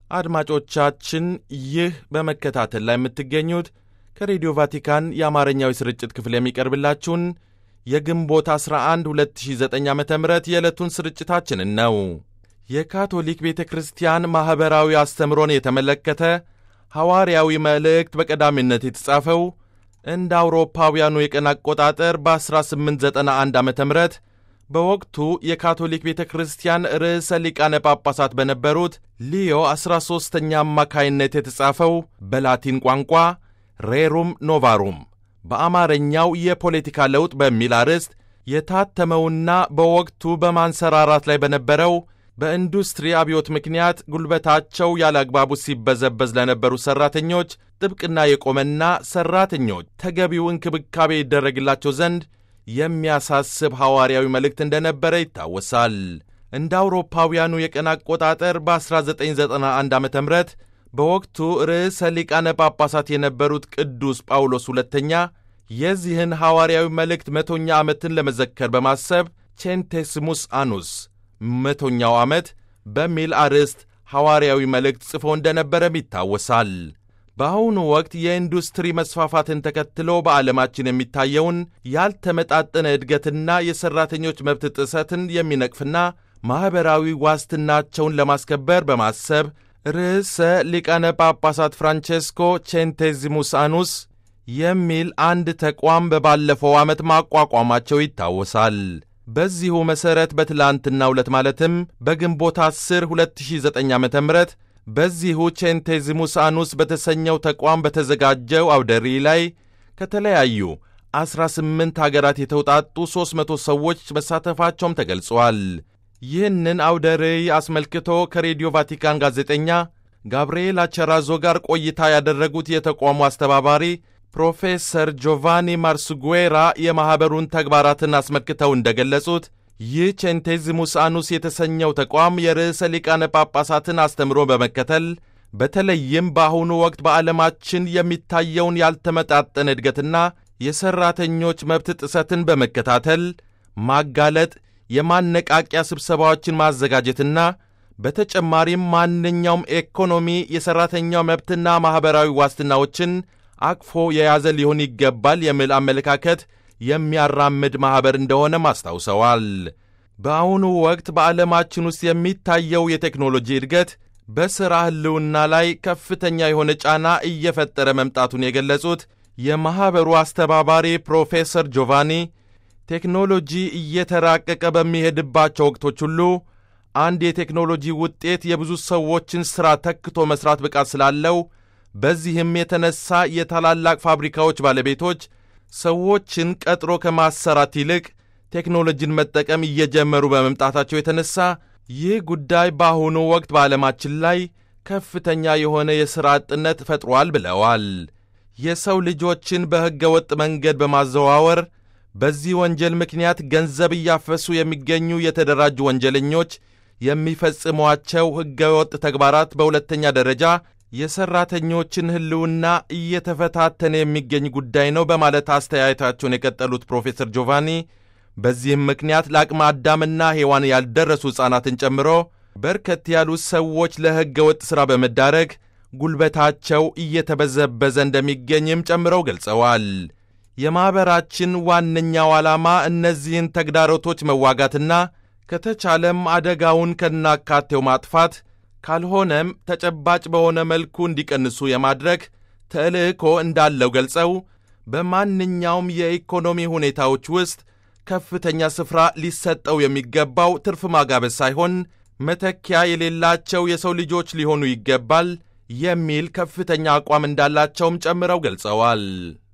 አድማጮቻችን ይህ በመከታተል ላይ የምትገኙት ከሬዲዮ ቫቲካን የአማርኛው ስርጭት ክፍል የሚቀርብላችሁን የግንቦት 11 2009 ዓ ም የዕለቱን ስርጭታችንን ነው። የካቶሊክ ቤተ ክርስቲያን ማኅበራዊ አስተምሮን የተመለከተ ሐዋርያዊ መልእክት በቀዳሚነት የተጻፈው እንደ አውሮፓውያኑ የቀን አቆጣጠር በ1891 ዓ ም በወቅቱ የካቶሊክ ቤተ ክርስቲያን ርዕሰ ሊቃነ ጳጳሳት በነበሩት ሊዮ 13ኛ አማካይነት የተጻፈው በላቲን ቋንቋ ሬሩም ኖቫሩም በአማርኛው የፖለቲካ ለውጥ በሚል አርዕስት የታተመውና በወቅቱ በማንሰራራት ላይ በነበረው በኢንዱስትሪ አብዮት ምክንያት ጉልበታቸው ያለ አግባቡ ሲበዘበዝ ለነበሩ ሠራተኞች ጥብቅና የቆመና ሠራተኞች ተገቢው እንክብካቤ ይደረግላቸው ዘንድ የሚያሳስብ ሐዋርያዊ መልእክት እንደነበረ ይታወሳል። እንደ አውሮፓውያኑ የቀን አቆጣጠር በ1991 ዓ ም በወቅቱ ርዕሰ ሊቃነ ጳጳሳት የነበሩት ቅዱስ ጳውሎስ ሁለተኛ የዚህን ሐዋርያዊ መልእክት መቶኛ ዓመትን ለመዘከር በማሰብ ቼንቴስሙስ አኑስ መቶኛው ዓመት በሚል አርዕስት ሐዋርያዊ መልእክት ጽፎ እንደነበረም ይታወሳል። በአሁኑ ወቅት የኢንዱስትሪ መስፋፋትን ተከትሎ በዓለማችን የሚታየውን ያልተመጣጠነ እድገትና የሠራተኞች መብት ጥሰትን የሚነቅፍና ማኅበራዊ ዋስትናቸውን ለማስከበር በማሰብ ርዕሰ ሊቃነ ጳጳሳት ፍራንቼስኮ ቼንቴዚሙስ አኑስ የሚል አንድ ተቋም በባለፈው ዓመት ማቋቋማቸው ይታወሳል። በዚሁ መሠረት በትላንትናው ዕለት ማለትም በግንቦት 10 2009 ዓ ም በዚሁ ቼንቴዚሙስ አኑስ በተሰኘው ተቋም በተዘጋጀው አውደ ርዕይ ላይ ከተለያዩ 18 አገራት የተውጣጡ 300 ሰዎች መሳተፋቸውም ተገልጿል። ይህንን አውደ ርዕይ አስመልክቶ ከሬዲዮ ቫቲካን ጋዜጠኛ ጋብርኤል አቸራዞ ጋር ቆይታ ያደረጉት የተቋሙ አስተባባሪ ፕሮፌሰር ጆቫኒ ማርሱጉዌራ የማኅበሩን ተግባራትን አስመልክተው እንደገለጹት ይህ ቼንቴዚሙስ አኑስ የተሰኘው ተቋም የርዕሰ ሊቃነ ጳጳሳትን አስተምሮ በመከተል በተለይም በአሁኑ ወቅት በዓለማችን የሚታየውን ያልተመጣጠነ እድገትና የሠራተኞች መብት ጥሰትን በመከታተል ማጋለጥ፣ የማነቃቂያ ስብሰባዎችን ማዘጋጀትና በተጨማሪም ማንኛውም ኢኮኖሚ የሠራተኛው መብትና ማኅበራዊ ዋስትናዎችን አቅፎ የያዘ ሊሆን ይገባል የሚል አመለካከት የሚያራምድ ማኅበር እንደሆነም አስታውሰዋል። በአሁኑ ወቅት በዓለማችን ውስጥ የሚታየው የቴክኖሎጂ እድገት በሥራ ሕልውና ላይ ከፍተኛ የሆነ ጫና እየፈጠረ መምጣቱን የገለጹት የማኅበሩ አስተባባሪ ፕሮፌሰር ጆቫኒ ቴክኖሎጂ እየተራቀቀ በሚሄድባቸው ወቅቶች ሁሉ አንድ የቴክኖሎጂ ውጤት የብዙ ሰዎችን ሥራ ተክቶ መሥራት ብቃት ስላለው በዚህም የተነሳ የታላላቅ ፋብሪካዎች ባለቤቶች ሰዎችን ቀጥሮ ከማሰራት ይልቅ ቴክኖሎጂን መጠቀም እየጀመሩ በመምጣታቸው የተነሳ ይህ ጉዳይ በአሁኑ ወቅት በዓለማችን ላይ ከፍተኛ የሆነ የሥራ አጥነት ፈጥሯል ብለዋል። የሰው ልጆችን በሕገ ወጥ መንገድ በማዘዋወር በዚህ ወንጀል ምክንያት ገንዘብ እያፈሱ የሚገኙ የተደራጁ ወንጀለኞች የሚፈጽሟቸው ሕገ ወጥ ተግባራት በሁለተኛ ደረጃ የሠራተኞችን ሕልውና እየተፈታተነ የሚገኝ ጉዳይ ነው በማለት አስተያየታቸውን የቀጠሉት ፕሮፌሰር ጆቫኒ በዚህም ምክንያት ለአቅመ አዳምና ሔዋን ያልደረሱ ሕፃናትን ጨምሮ በርከት ያሉ ሰዎች ለሕገ ወጥ ሥራ በመዳረግ ጉልበታቸው እየተበዘበዘ እንደሚገኝም ጨምረው ገልጸዋል። የማኅበራችን ዋነኛው ዓላማ እነዚህን ተግዳሮቶች መዋጋትና ከተቻለም አደጋውን ከናካቴው ማጥፋት ካልሆነም ተጨባጭ በሆነ መልኩ እንዲቀንሱ የማድረግ ተልዕኮ እንዳለው ገልጸው በማንኛውም የኢኮኖሚ ሁኔታዎች ውስጥ ከፍተኛ ስፍራ ሊሰጠው የሚገባው ትርፍ ማጋበስ ሳይሆን መተኪያ የሌላቸው የሰው ልጆች ሊሆኑ ይገባል የሚል ከፍተኛ አቋም እንዳላቸውም ጨምረው ገልጸዋል።